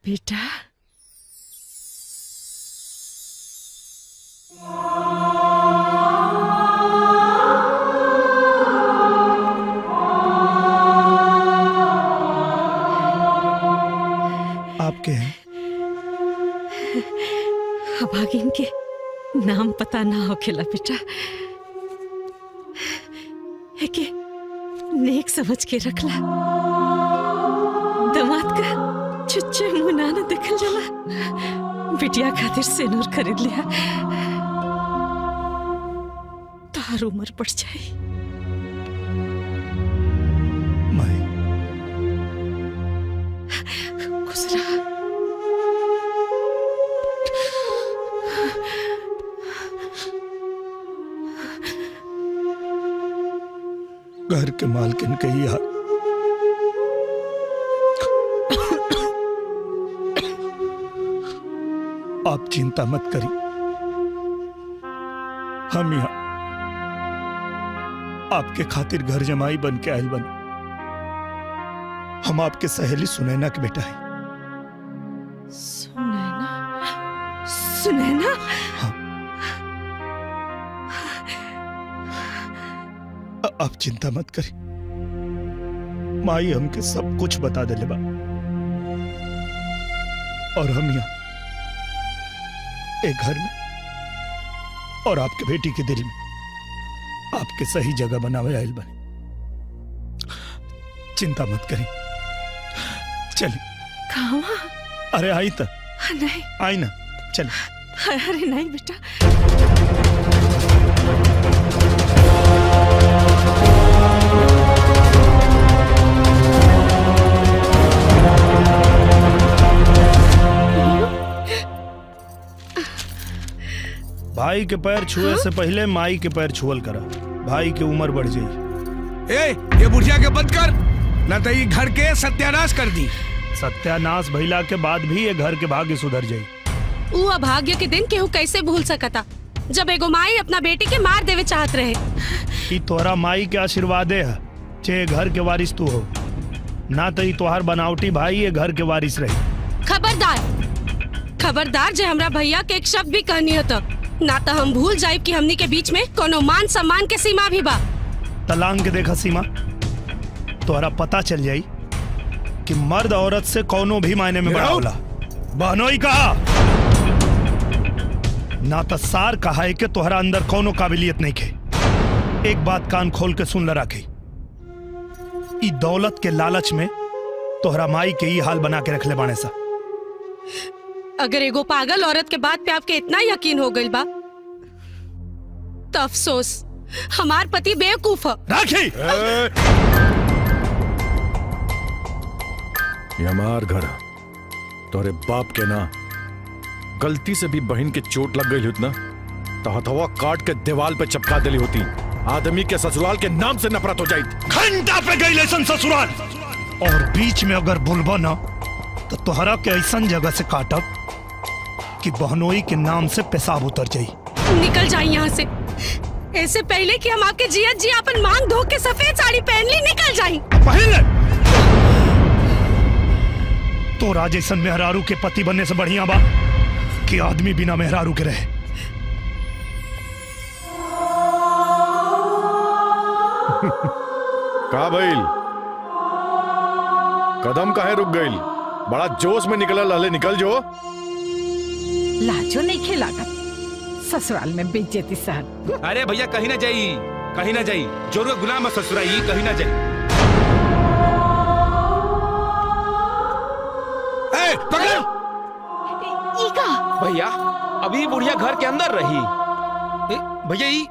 बेटा आपके हैं अभागिन के नाम पता ना होखेला बेटा है के नेक समझ के रखला दमाद का चुच्चे मुंह ना न देखल जाला बिटिया खातिर सेनूर खरीद लिया तार उम्र बढ़ जाई माई गुजरा घर के मालकिन के ही हाल आप चिंता मत करिए हम यहाँ आपके खातिर घर जमाई बन के आयल बन हम आपके सहेली सुनैना के बेटा है सुनैना सुनैना अ- आप चिंता मत करिए माई हमके सब कुछ बता दे बा और हम यहाँ एक घर में और आपके बेटी के दिल में आपके सही जगह बनावे आयल बने चिंता मत करें चलिए कहाँ अरे आई तो नहीं आई ना चलिए अरे नहीं बेटा भाई के पैर छुए से पहले माई के पैर छुअल करा भाई की उम्र बढ़ जाई ए ये बुढ़िया के बंद कर न तो ये घर के सत्यानाश कर दी सत्यानाश भइला के बाद भी ये घर के भाग्य सुधर जाई ऊ अभाग्य के दिन केहू कैसे भूल सकता जब एगो माई अपना बेटी के मार देवे चाहत रहे ई तोहरा माई के आशीर्वादे है चे घर के वारिस तू हो ना तो ई तोहार बनावटी भाई ये घर के वारिस रही खबरदार खबरदार जे हमरा भैया के एक शब्द भी कहनी हो तो ना तो हम भूल जाए कि हमनी के बीच में कोनो मान सम्मान के सीमा भी बा तलांग के देखा सीमा तोहरा पता चल जाई कि मर्द औरत से कोनो भी मायने में बड़ा होला बहनोई कहा ना तो सार कहा है कि तोहरा अंदर कोनो काबिलियत नहीं खे एक बात कान खोल के सुन ल राखी ई दौलत के लालच में तोहरा माई के ई हाल बना के रख ले बाणे सा अगर एगो पागल औरत के बात पे आपके इतना यकीन हो गइल बा तो अफसोस हमार पति बेवकूफ है राखी ये हमार घर तोरे बाप के ना गलती से भी बहन के चोट लग गई होती ना तो हथवा काट के दीवार पे चपका दिली होती आदमी के ससुराल के नाम से नफरत हो जाई घंटा पे गई लेसन ससुराल और बीच में अगर बुलबा ना तो तोहरा के ऐसन जगह से काटब कि बहनोई के नाम से पेशाब उतर जाई निकल जाए यहाँ से ऐसे पहले कि हम आपके जियत जी अपन मांग धो के सफेद साड़ी पहन ली निकल जाए पहले तो राजेशन मेहरारू के पति बनने से बढ़िया बा कि आदमी बिना मेहरारू के रहे का भइल कदम काहे रुक गइल बड़ा जोश में निकलल हले निकल जो लाजो नहीं खेलागत ससुराल में बेइज्जती सहन अरे भैया कहीं ना जाई कहीं ना जाई जोर का गुलाम है ससुराई कहीं ना जाई ए, पकड़ ईका भैया अभी बुढ़िया घर के अंदर रही ए, भैया ई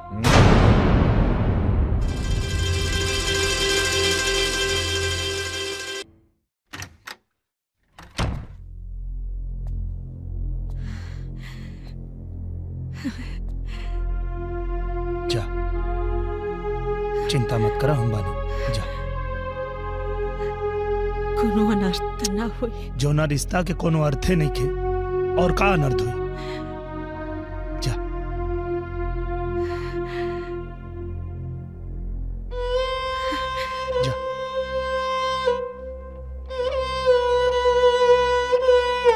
जा चिंता मत करा हम बानी जा कोनो अनर्थ ना होई जो ना रिश्ता के कोनो अर्थे नहीं खे और का अनर्थ हुई जा जा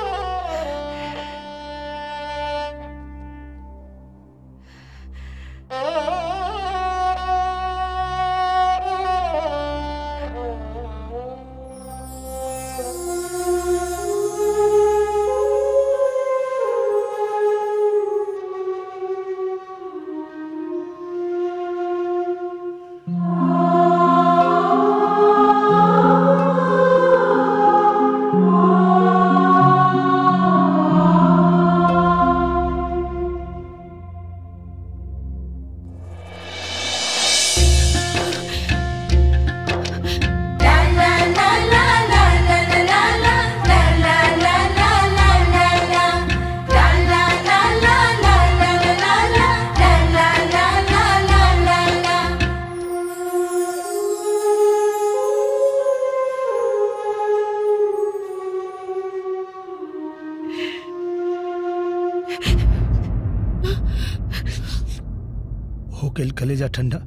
गई कलेजा ठंडा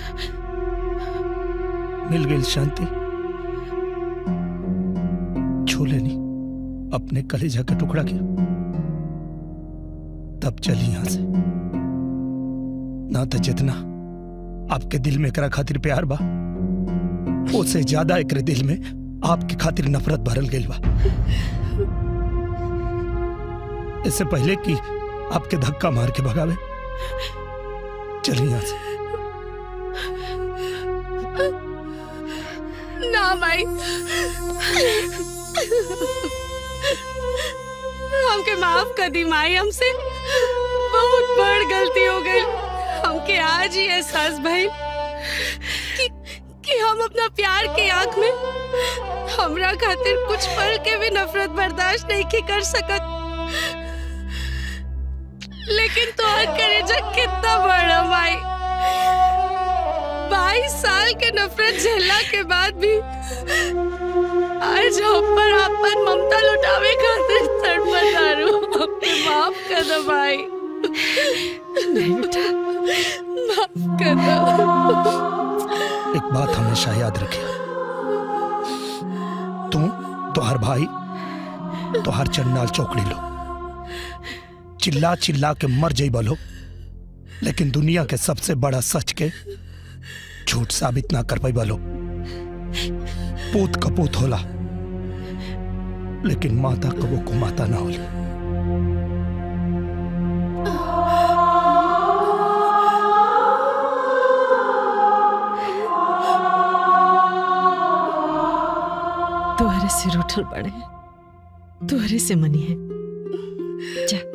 मिल गई शांति छू लेनी अपने कलेजा का टुकड़ा किया तब चली यहां से ना तो जितना आपके दिल में एकरा खातिर प्यार बा उससे ज्यादा एकरे दिल में आपके खातिर नफरत भरल गई बा इससे पहले कि आपके धक्का मार के भगावे चलिए यहां से ना माई हमके माफ कर दी माई हमसे बहुत बड़ गलती हो गई हमके आज ही एहसास भइल कि कि हम अपना प्यार की आंख में हमरा खातिर कुछ पल के भी नफरत बर्दाश्त नहीं की कर सकत लेकिन तो करेजा कितना बड़ा माई बाईस साल के नफरत झेलला के बाद भी आज हम पर अपन ममता लुटावे खातिर तड़पतारू हमके माफ कर दो भाई नहीं बेटा माफ कर दो एक बात हमेशा याद रखिए तू तोहर भाई तोहर चन्नाल चौकड़ी लो चिल्ला चिल्ला के मर जाई बोलो लेकिन दुनिया के सबसे बड़ा सच के झूठ साबित ना कर पाई बोलो पूत कपूत होला लेकिन माता कबो को माता ना होली तुहरे से रूठल पड़े तुहरे से मनी है जा